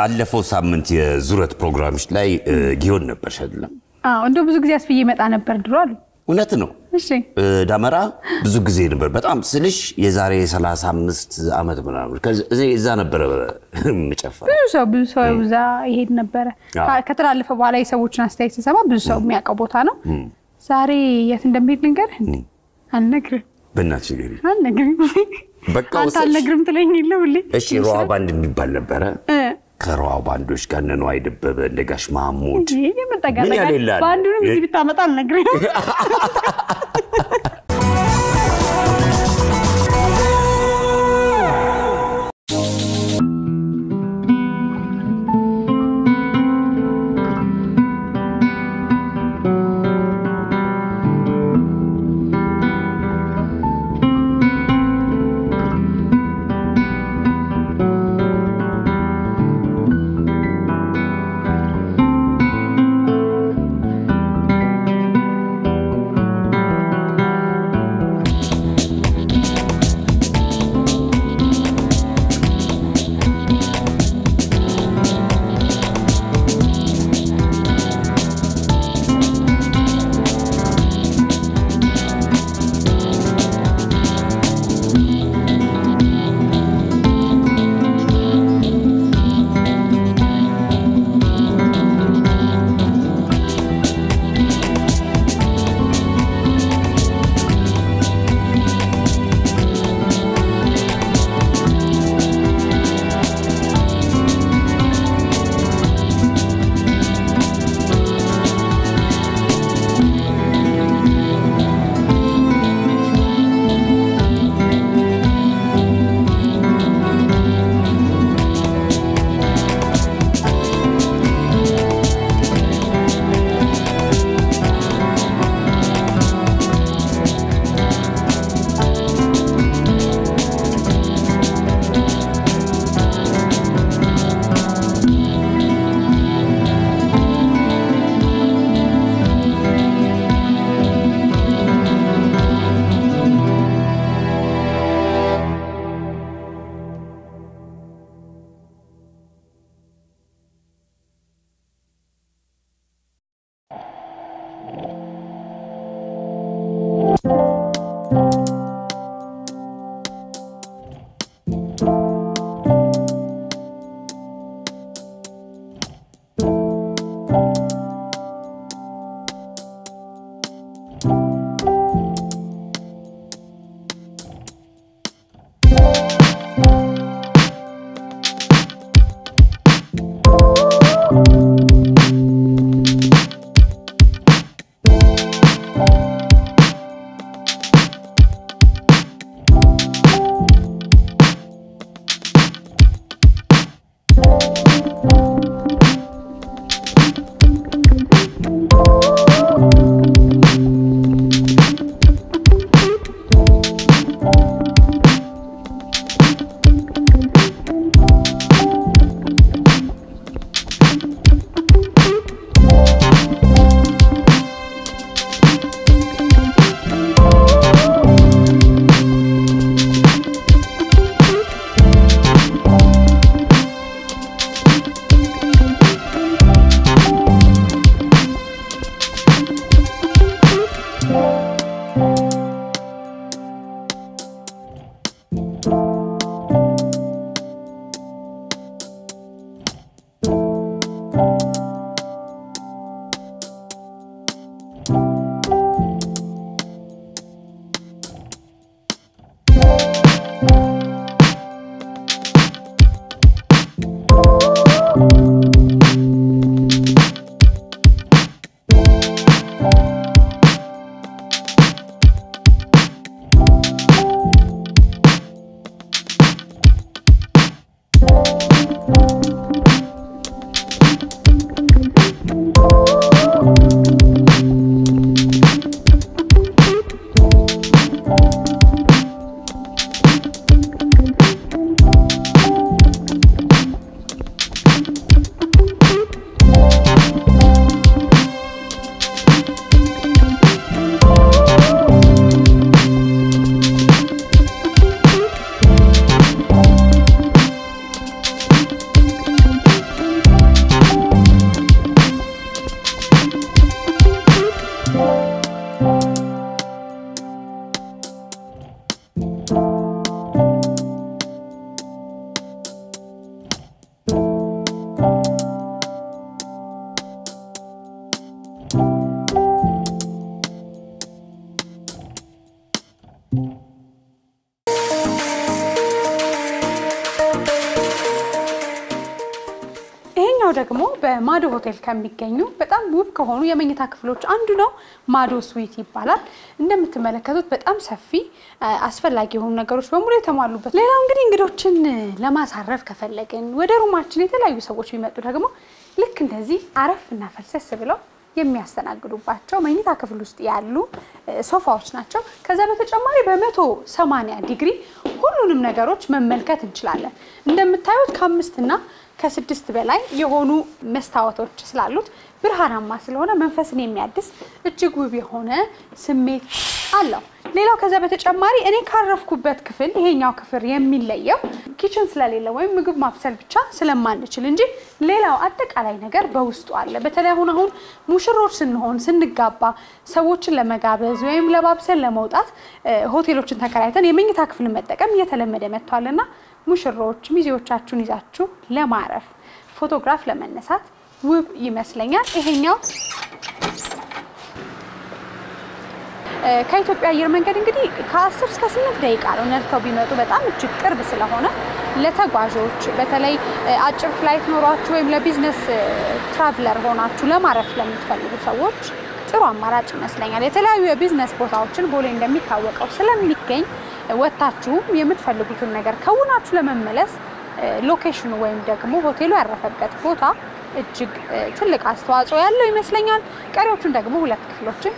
ባለፈው ሳምንት የዙረት ፕሮግራሞች ላይ እ፣ ጊዮን ነበርሽ አይደለም? አዎ እንደው ብዙ ጊዜ አስፍዬ ይመጣ ነበር ድሮ አሉ። እውነት ነው። እሺ እ፣ ዳመራ ብዙ ጊዜ ነበር። በጣም ስልሽ የዛሬ 35 ዓመት ምናምን ከዚ- እዚህ- እዛ ነበረ የምጨፍረው። ብዙ ሰው ብዙ ሰው እዛ ይሄድ ነበረ። አዎ። ከ- ከተላለፈ በኋላ የሰዎችን አስተያየት ስሰማ ብዙ ሰው የሚያውቀው ቦታ ነው። ዛሬ የት እንደሚሄድ ልንገርህ? እንዴ አልነግርም በእናትሽ ንገሪኝ። አልነግርም። በቃ አንተ ወሰድሽ። አልነግርም ትለኝ የለ ሁሌ። እሺ ሮሃ ባንድ የሚባል ነበረ። እ፣ ከሮሃ ባንዶች ጋር እነ ነዋይ ደበበ፣ እንደ ጋሽ ማሙድ ይሄ የመጠጋ ምን ያህል ይላል? በአንዱንም እዚህ ብታመጣ አልነግርም። ♪ ደግሞ በማዶ ሆቴል ከሚገኙ በጣም ውብ ከሆኑ የመኝታ ክፍሎች አንዱ ነው። ማዶ ስዊት ይባላል። እንደምትመለከቱት በጣም ሰፊ አስፈላጊ የሆኑ ነገሮች በሙሉ የተሟሉበት። ሌላው እንግዲህ እንግዶችን ለማሳረፍ ከፈለግን ወደ ሩማችን የተለያዩ ሰዎች ቢመጡ ደግሞ ልክ እንደዚህ አረፍ እና ፈልሰስ ብለው የሚያስተናግዱባቸው መኝታ ክፍል ውስጥ ያሉ ሶፋዎች ናቸው። ከዛ በተጨማሪ በመቶ ሰማንያ ዲግሪ ሁሉንም ነገሮች መመልከት እንችላለን። እንደምታዩት ከአምስት እና ከስድስት በላይ የሆኑ መስታወቶች ስላሉት ብርሃናማ ስለሆነ መንፈስን የሚያድስ እጅግ ውብ የሆነ ስሜት አለው። ሌላው ከዛ በተጨማሪ እኔ ካረፍኩበት ክፍል ይሄኛው ክፍል የሚለየው ኪችን ስለሌለ ወይም ምግብ ማብሰል ብቻ ስለማንችል እንጂ ሌላው አጠቃላይ ነገር በውስጡ አለ። በተለይ አሁን አሁን ሙሽሮች ስንሆን ስንጋባ ሰዎችን ለመጋበዝ ወይም ለማብሰል ለመውጣት ሆቴሎችን ተከራይተን የመኝታ ክፍል መጠቀም እየተለመደ መጥቷልና ሙሽሮች ሚዜዎቻችሁን ይዛችሁ ለማረፍ ፎቶግራፍ ለመነሳት ውብ ይመስለኛል። ይሄኛው ከኢትዮጵያ አየር መንገድ እንግዲህ ከ10 እስከ 8 ደቂቃ ነው ነድተው ቢመጡ በጣም እጅግ ቅርብ ስለሆነ ለተጓዦች በተለይ አጭር ፍላይት ኖሯችሁ ወይም ለቢዝነስ ትራቭለር ሆናችሁ ለማረፍ ለምትፈልጉ ሰዎች ጥሩ አማራጭ ይመስለኛል። የተለያዩ የቢዝነስ ቦታዎችን ቦሌ እንደሚታወቀው ስለሚገኝ ወጥታችሁም የምትፈልጉትን ነገር ከውናችሁ ለመመለስ ሎኬሽኑ ወይም ደግሞ ሆቴሉ ያረፈበት ቦታ እጅግ ትልቅ አስተዋጽኦ ያለው ይመስለኛል። ቀሪዎቹን ደግሞ ሁለት ክፍሎችን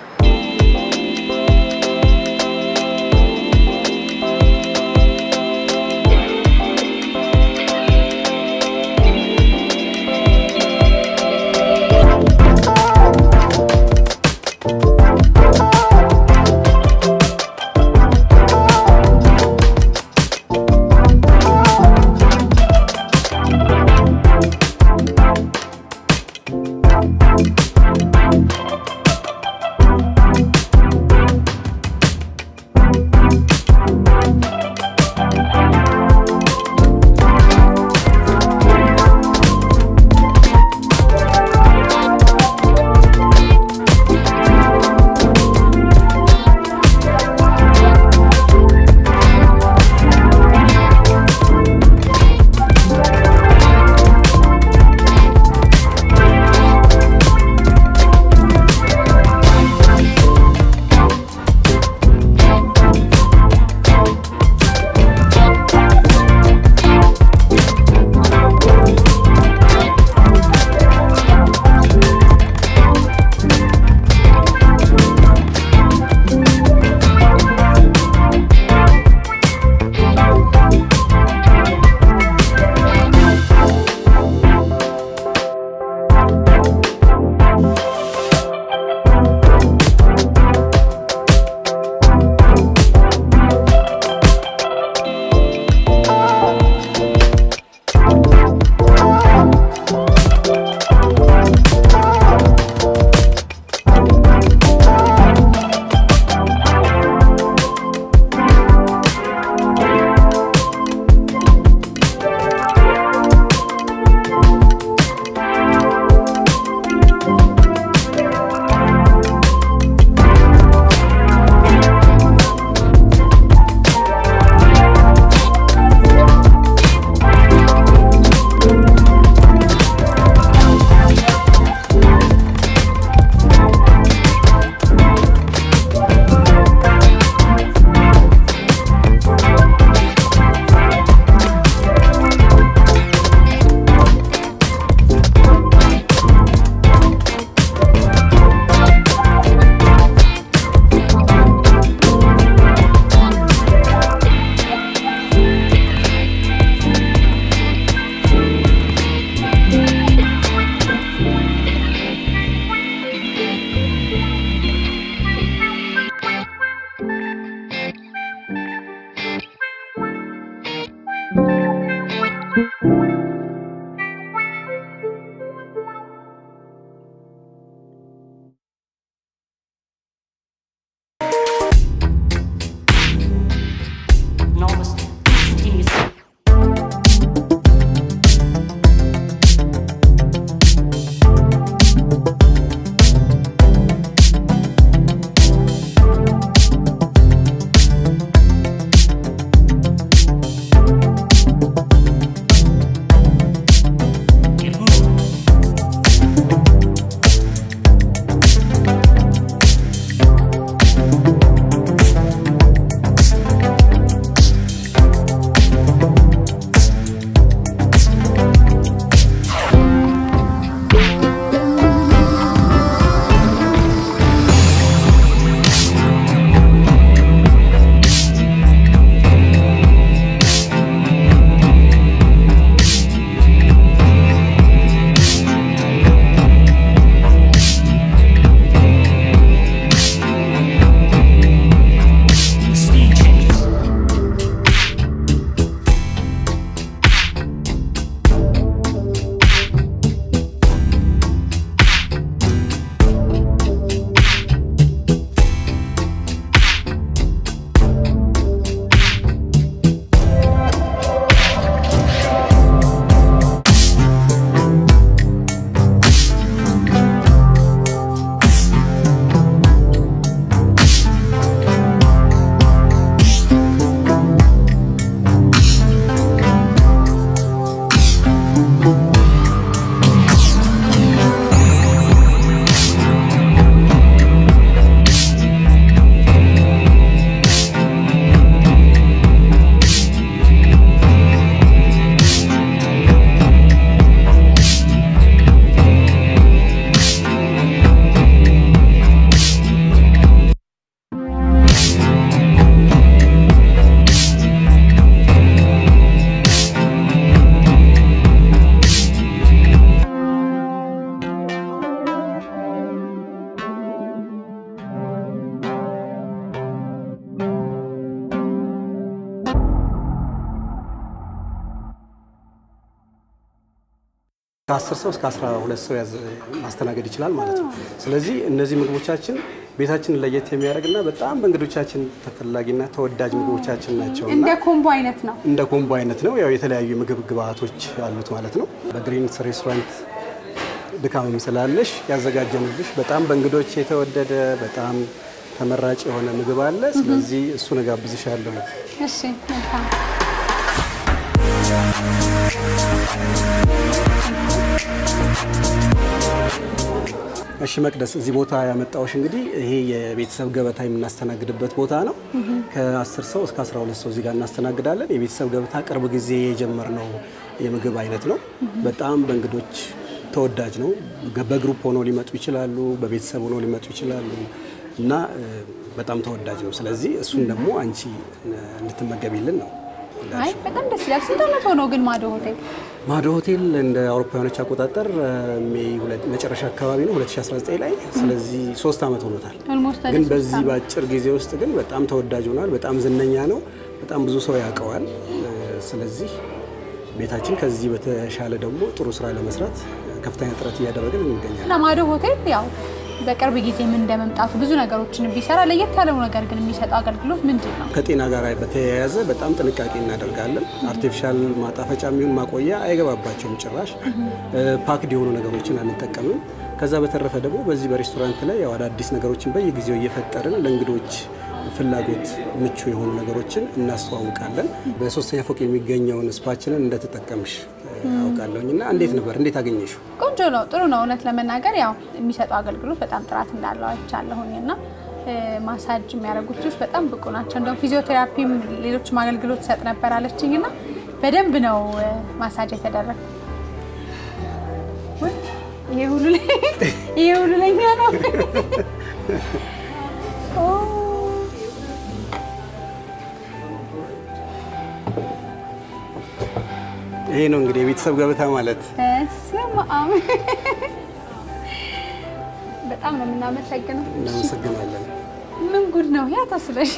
ከ10 ሰው እስከ 12 ሰው ያዘ- ማስተናገድ ይችላል ማለት ነው። ስለዚህ እነዚህ ምግቦቻችን ቤታችንን ለየት የሚያደርግና በጣም በእንግዶቻችን ተፈላጊና ተወዳጅ ምግቦቻችን ናቸው እና እንደ ኮምቦ አይነት ነው። እንደ ኮምቦ አይነት ነው። ያው የተለያዩ የምግብ ግብአቶች አሉት ማለት ነው። በግሪንስ ሬስቶራንት ድካምም ስላለሽ ያዘጋጀንልሽ በጣም በእንግዶች የተወደደ በጣም ተመራጭ የሆነ ምግብ አለ። ስለዚህ እሱን እጋብዝሻለሁ። እሺ መልካም። እሺ መቅደስ፣ እዚህ ቦታ ያመጣዎች እንግዲህ ይሄ የቤተሰብ ገበታ የምናስተናግድበት ቦታ ነው። ከ10 ሰው እስከ 12 ሰው እዚህ ጋር እናስተናግዳለን። የቤተሰብ ገበታ ቅርብ ጊዜ የጀመርነው የምግብ አይነት ነው። በጣም በእንግዶች ተወዳጅ ነው። በግሩፕ ሆነው ሊመጡ ይችላሉ፣ በቤተሰብ ሆነው ሊመጡ ይችላሉ እና እ፣ በጣም ተወዳጅ ነው። ስለዚህ እሱን ደግሞ አንቺ እንድትመገቢልን ነው። አይ በጣም ደስ ይላል። ስንት ዓመት ሆነው ግን ማዶ ሆቴል? ማዶ ሆቴል እንደ አውሮፓውያኖች አቆጣጠር እ፣ ሜይ ሁለት- መጨረሻ አካባቢ ነው 2019 ላይ። ስለዚህ ሶስት ዓመት ሆኖታል። ኦልሞስት ግን በዚህ በአጭር ጊዜ ውስጥ ግን በጣም ተወዳጅ ሆኗል። በጣም ዝነኛ ነው። በጣም ብዙ ሰው ያውቀዋል። እ፣ ስለዚህ ቤታችን ከዚህ በተሻለ ደግሞ ጥሩ ስራ ለመስራት ከፍተኛ ጥረት እያደረግን እንገኛለን። እና ማዶ ሆቴል ያው በቅርብ ጊዜ ምን እንደመምጣቱ ብዙ ነገሮችን ቢሰራ ለየት ያለው ነገር ግን የሚሰጠው አገልግሎት ምንድን ነው? ከጤና ጋር በተያያዘ በጣም ጥንቃቄ እናደርጋለን። አርቲፊሻል ማጣፈጫ የሚሆን ማቆያ አይገባባቸውም ጭራሽ። ፓክድ የሆኑ ነገሮችን አንጠቀምም። ከዛ በተረፈ ደግሞ በዚህ በሬስቶራንት ላይ ያው አዳዲስ ነገሮችን በየጊዜው እየፈጠርን ለእንግዶች ፍላጎት ምቹ የሆኑ ነገሮችን እናስተዋውቃለን። በሶስተኛ ፎቅ የሚገኘውን ስፓችንን እንደተጠቀምሽ አውቃለሁኝ እና እንዴት ነበር? እንዴት አገኘሽው? ቆንጆ ነው፣ ጥሩ ነው። እውነት ለመናገር ያው የሚሰጠው አገልግሎት በጣም ጥራት እንዳለው አይቻለሁኝ እና እ፣ ማሳጅ የሚያደርጉት ልጆች በጣም ብቁ ናቸው። እንደውም ፊዚዮቴራፒም ሌሎችም አገልግሎት ሰጥ ነበር አለችኝ እና በደንብ ነው እ፣ ማሳጅ የተደረገ ይሄ ሁሉ ላይ- ይሄ ሁሉ ለኛ ነው። ኦ፣ ይሄ ነው እንግዲህ የቤተሰብ ገበታ ማለት። በስመ አብ በጣም ነው የምናመሰግነው። እናመሰግናለን። ምን ጉድ ነው ያ ተስለሽ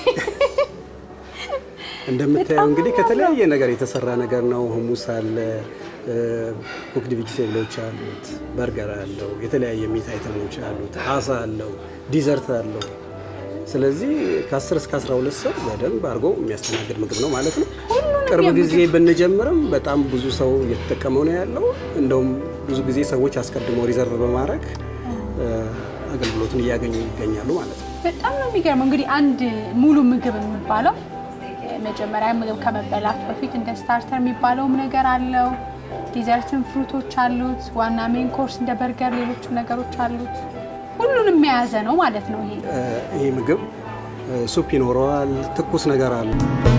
እንደምታየው በጣም እንግዲህ ነው ከተለያየ ነገር የተሰራ ነገር ነው። ሁሙስ አለ፣ ኩክድ ቬጂቴብሎች አሉት፣ በርገር አለው፣ የተለያየ ሚት አይተሞች አሉት፣ አሳ አለው፣ ዲዘርት አለው። ስለዚህ ከ10 እስከ 12 ሰው በደንብ አድርጎ የሚያስተናግድ ምግብ ነው ማለት ነው። ቅርብ ጊዜ ብንጀምርም በጣም ብዙ ሰው እየተጠቀመው ነው ያለው። እንደውም ብዙ ጊዜ ሰዎች አስቀድመው ሪዘርቭ በማድረግ እ፣ አገልግሎቱን እያገኙ ይገኛሉ ማለት ነው። በጣም ነው የሚገርመው። እንግዲህ አንድ ሙሉ ምግብ የሚባለው መጀመሪያ ምግብ ከመበላት በፊት እንደ ስታርተር የሚባለውም ነገር አለው። ዲዘርትን ፍሩቶች አሉት። ዋና ሜን ኮርስ እንደ በርገር፣ ሌሎችም ነገሮች አሉት። ሁሉንም የያዘ ነው ማለት ነው ይሄ እ፣ ይሄ ምግብ እ፣ ሱፕ ይኖረዋል፣ ትኩስ ነገር አለ።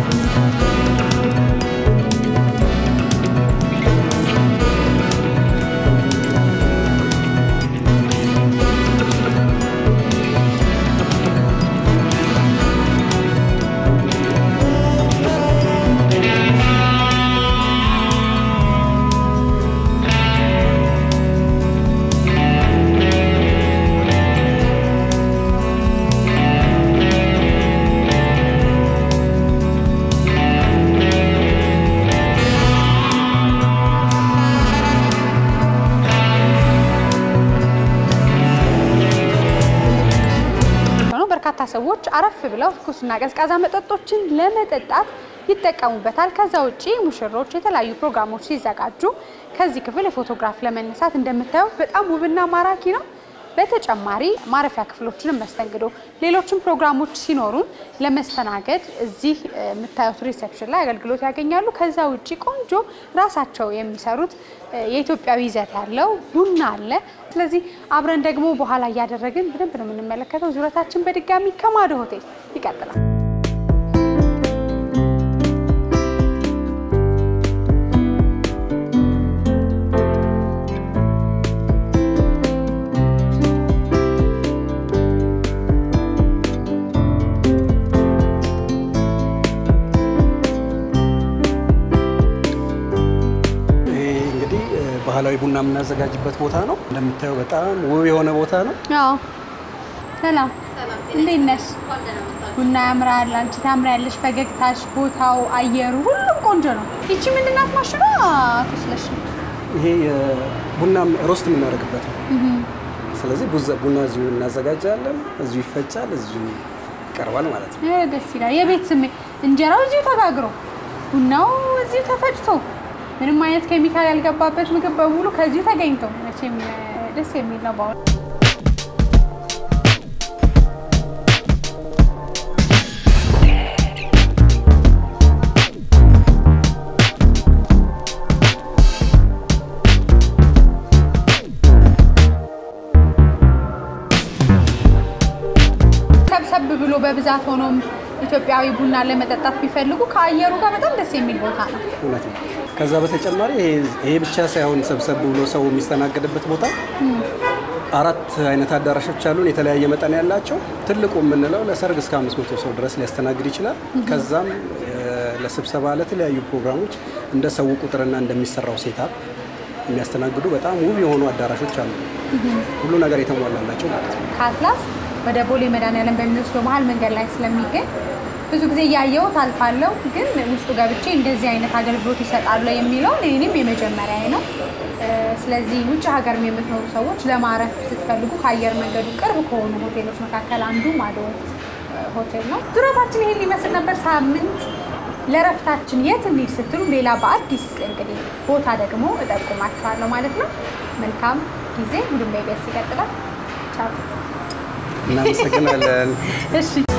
ነው። በርካታ ሰዎች አረፍ ብለው ትኩስና ቀዝቃዛ መጠጦችን ለመጠጣት ይጠቀሙበታል። ከዛ ውጪ ሙሽሮች የተለያዩ ፕሮግራሞች ሲዘጋጁ ከዚህ ክፍል የፎቶግራፍ ለመነሳት እንደምታዩት በጣም ውብና ማራኪ ነው። በተጨማሪ ማረፊያ ክፍሎችንም መስተንግዶ፣ ሌሎችም ፕሮግራሞች ሲኖሩን ለመስተናገድ እዚህ እ፣ የምታዩት ሪሴፕሽን ላይ አገልግሎት ያገኛሉ። ከዛ ውጪ ቆንጆ ራሳቸው የሚሰሩት እ፣ የኢትዮጵያዊ ይዘት ያለው ቡና አለ። ስለዚህ አብረን ደግሞ በኋላ እያደረግን በደንብ ነው የምንመለከተው። ዙረታችን በድጋሚ ከማዶ ሆቴል ይቀጥላል። ይሄ እንግዲህ እ፣ ባህላዊ ቡና የምናዘጋጅበት ቦታ ነው። እንደምታየው በጣም ውብ የሆነ ቦታ ነው። አዎ ሰላም፣ እንዴት ነሽ? ቡና ያምራል፣ አንቺ ታምሪያለሽ። ፈገግታሽ፣ ቦታው፣ አየሩ፣ ሁሉም ቆንጆ ነው። ይቺ ምንድን ናት ማሽኗ? ትስለሽ ይሄ ቡና ሮስት የምናደርግበት ነው። ስለዚህ ቡዛ- ቡና እዚሁ እናዘጋጃለን፣ እዚሁ ይፈጫል፣ እዚሁ ይቀርባል ማለት ነው። እ፣ ደስ ይላል። የቤት ስሜት እንጀራው እዚሁ ተጋግሮ ቡናው እዚሁ ተፈጭቶ ምንም አይነት ኬሚካል ያልገባበት ምግብ በሙሉ ከዚሁ ተገኝቶ መቼም እ፣ ደስ የሚል ነው በእውነት። ሰብሰብ ብሎ በብዛት ሆኖም ኢትዮጵያዊ ቡና ለመጠጣት ቢፈልጉ ከአየሩ ጋር በጣም ደስ የሚል ቦታ ነው። እውነት ነው። ከዛ በተጨማሪ ይሄ- ይሄ ብቻ ሳይሆን ሰብሰብ ብሎ ሰው የሚስተናገድበት ቦታ አራት አይነት አዳራሾች አሉን፣ የተለያየ መጠን ያላቸው። ትልቁ የምንለው ለሰርግ እስከ 500 ሰው ድረስ ሊያስተናግድ ይችላል። ከዛም እ፣ ለስብሰባ ለተለያዩ ፕሮግራሞች እንደ ሰው ቁጥርና እንደሚሰራው ሴታፕ የሚያስተናግዱ በጣም ውብ የሆኑ አዳራሾች አሉ። ሁሉ ነገር የተሟላላቸው ማለት ነው። ከአትላስ ወደ ቦሌ መድኃኒዓለም በሚወስደው መሀል መንገድ ላይ ስለሚገኝ ብዙ ጊዜ እያየሁት አልፋለሁ። ግን ውስጡ ገብቼ እንደዚህ አይነት አገልግሎት ይሰጣሉ የሚለውን እኔም የመጀመሪያ ነው። እ፣ ስለዚህ ውጭ ሀገርም የምትኖሩ ሰዎች ለማረፍ ስትፈልጉ ከአየር መንገዱ ቅርብ ከሆኑ ሆቴሎች መካከል አንዱ ማዶ እ፣ ሆቴል ነው። ዙረታችን ይሄን ሊመስል ነበር። ሳምንት ለረፍታችን የት እንሂድ ስትሉ ሌላ በአዲስ እንግዲህ ቦታ ደግሞ እጠቁማችኋለሁ ማለት ነው። መልካም ጊዜ። ሁሉም ላይ ቤስ ይቀጥላል። ቻው። እናመሰግናለን። እሺ